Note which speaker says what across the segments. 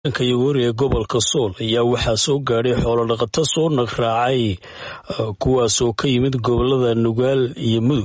Speaker 1: Kayagoori ee gobolka Sool ayaa waxaa soo gaadhay xoolo-dhaqato soo naqraacay kuwaasoo ka yimid gobolada Nugaal iyo Mudug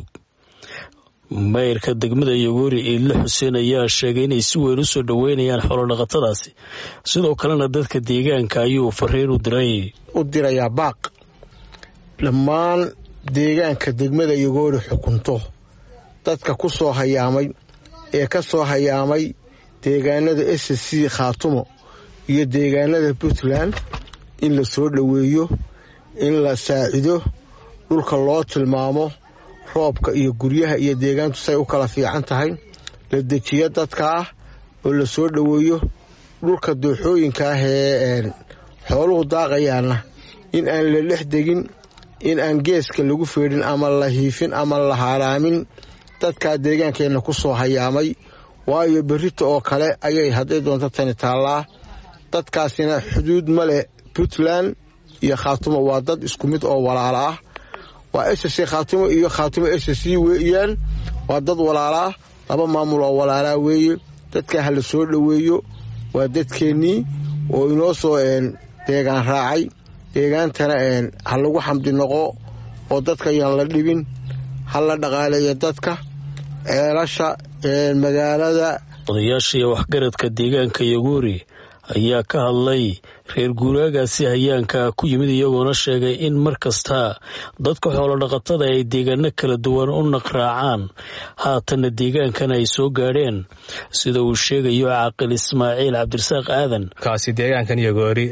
Speaker 1: mayrka degmada Yagoori Iidle Xuseen ayaa sheegay inay si weyn u soo dhoweynayaan xoolo-dhaqatadaasi sidoo kalena dadka deegaanka ayuu fariin u diray
Speaker 2: u dirayaa baaq dhammaan deegaanka degmada Yagoori xukunto dadka ku soo hayaamay ee ka soo hayaamay deegaanada SSC Khaatumo iyo deegaanada Puntland in la soo dhoweeyo in la saacido dhulka loo tilmaamo roobka iyo guryaha iyo deegaantu say u kala fiican tahay la dejiyo dadka ah oo la soo dhoweeyo dhulka dooxooyinka ah ee xooluhu daaqayaana in aan la dhex degin in aan geeska lagu feedhin ama la hiifin ama la haaraamin dadkaa deegaankeenna ku soo hayaamay waayo berrita oo kale ayay hadday doonto tani taallaa dadkaasina xuduud ma leh puntland iyo khaatumo waa dad isku mid oo walaala ah waa ssc khaatumo iyo khaatumo ssc weeyaan waa dad walaala ah laba maamul oo walaalaa weeye dadkaa ha la soo dhoweeyo waa dadkeennii oo inoo soo deegaan raacay deegaantana ha lagu xamdi noqo oo dadka yaan la dhibin ha la dhaqaaleeyo dadka ceelasha magaalada
Speaker 1: odayaasha iyo waxgaradka deegaanka yagoori ayaa ka hadlay reer guuraagaasi hayaanka ku yimid iyagoona sheegay in mar kasta dadka xoolo-dhaqatada ay deegaano kala duwan u naqraacaan haatanna deegaankan ay soo gaadheen sida uu sheegayo caaqil ismaaciil cabdirasaaq aadan
Speaker 3: kaasi deegaankan yagoori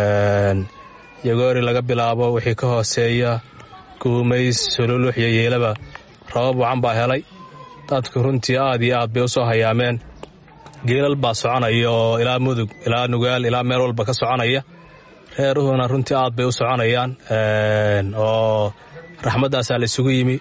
Speaker 3: yagoori laga bilaabo wixii ka hooseeya guumays sololux iyo yeelaba rabab wacan baa helay dadku runtii aad iyo aad bay u soo hayaameen geelal baa soconaya oo ilaa mudug ilaa nugaal ilaa meel walba ka soconaya reeruhuna runtii aad bay u soconayaan oo raxmaddaasaa la isugu yimi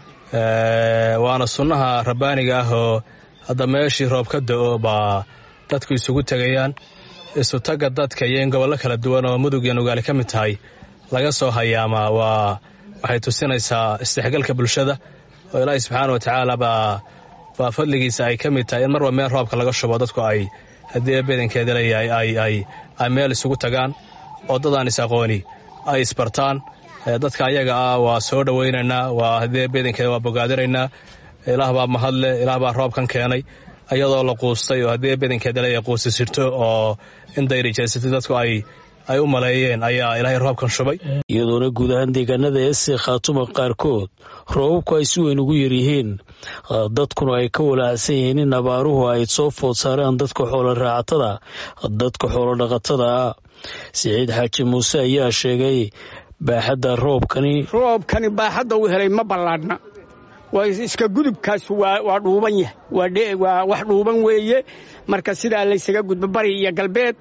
Speaker 3: waana sunnaha rabbaaniga ah oo hadda meeshii roob ka da'o baa dadku isugu tegayaan isutagga dadka iyo in gobollo kala duwan oo mudug iyo nugaali ka mid tahay laga soo hayaamaa waa waxay tusinaysaa isdhexgalka bulshada oo ilaahay subxaana wa tacaala baa baa fadligiisa ay ka mid tahay in marba meel roobka laga shubo dadku ay haddii bedankeeda leeyahay ay meel isugu tagaan oo dadaan is aqooni ay isbartaan dadka ayaga ah waa soo dhowaynaynaa waa haddii bedankeeda waa bogaadinaynaa ilaah baa mahadle ilaah baa roobkan keenay iyadoo la quustay oo haddii bedankeeda leeyahay quusi sirto oo in dayrijeysatay dadku ay ay u maleeyeen ayaa ilaahay roobkan shubay
Speaker 1: iyadoona guud ahaan deegaanada ese khaatuma qaarkood roobabku ay si weyn ugu yaryihiin dadkuna ay ka walaacsan yihiin in abaaruhu ay soo food saaraan dadka xoolo raacatada dadka xoolo dhaqatada ah siciid xaaji muuse ayaa sheegay baaxadda roobkani
Speaker 4: roobkani baaxadda uu helay ma ballaadhna waa iska gudubkaas waa dhuuban yahay waa wax dhuuban weeye marka sidaa laysaga gudbo bari iyo galbeed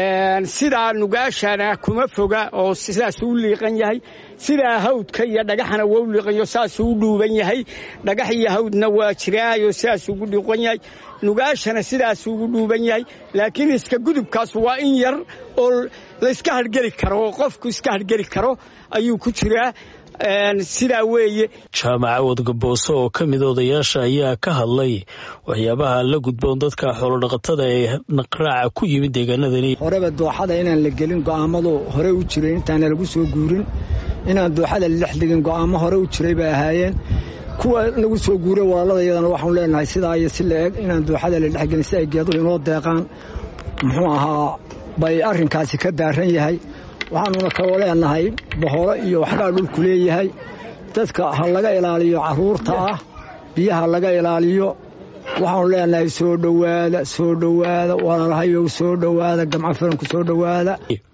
Speaker 4: sidaa nugaashana kuma foga oo sidaasuu u liiqan yahay sidaa hawdka iyo dhagaxana waa u liiqanyo saasuu u dhuuban yahay dhagax iyo hawdna waa jiraayo sidaasuu ugu dhiiqan yahay nugaashana sidaasuu ugu dhuuban yahay laakiin iska gudubkaas waa in yar oo layska hargeli karo oo qofku iska hargeli karo ayuu ku jiraa sidaa weeye
Speaker 1: jaamaca wadgabooso oo ka mid odayaasha ayaa ka hadlay waxyaabaha la gudboon dadka xoolodhaqatada ee naqraaca ku yimid deegaanadani
Speaker 5: horeba dooxada inaan la gelin go'aamadu hore u jiray intaana lagu soo guurin inaan dooxada la dhex degin go'aamo hore u jiray bay ahaayeen kuwa lagu soo guuray walaalada iyadana waxaanu leenahay sidaa iyo si la eg inaan dooxada la dhexgelin si ay geeduhu inoo deeqaan muxuu ahaa bay arrinkaasi ka daaran yahay waxaanuna kaloo leenahay boholo iyo waxbaa dhulku leeyahay dadka ha laga ilaaliyo carruurta ah biyaha laga ilaaliyo waxaanu leenahay soo dhowaada soo dhowaada walaalahayow soo dhowaada gamco firanku soo dhowaada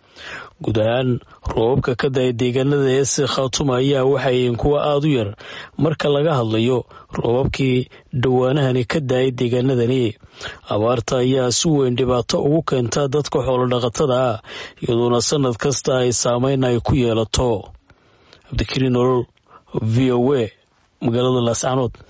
Speaker 1: guud ahaan roobabka ka da'ay deegaanada eese khaatuma ayaa waxayihiin kuwa aada u yar marka laga hadlayo roobabkii dhowaanahani ka da'ay deegaanadani abaarta ayaa si weyn dhibaato ugu keentaa dadka xoolodhaqatada ah iyadoona sanad kasta ay saameyn ay ku yeelato cabdikariin nolol v o a magaalada laascanood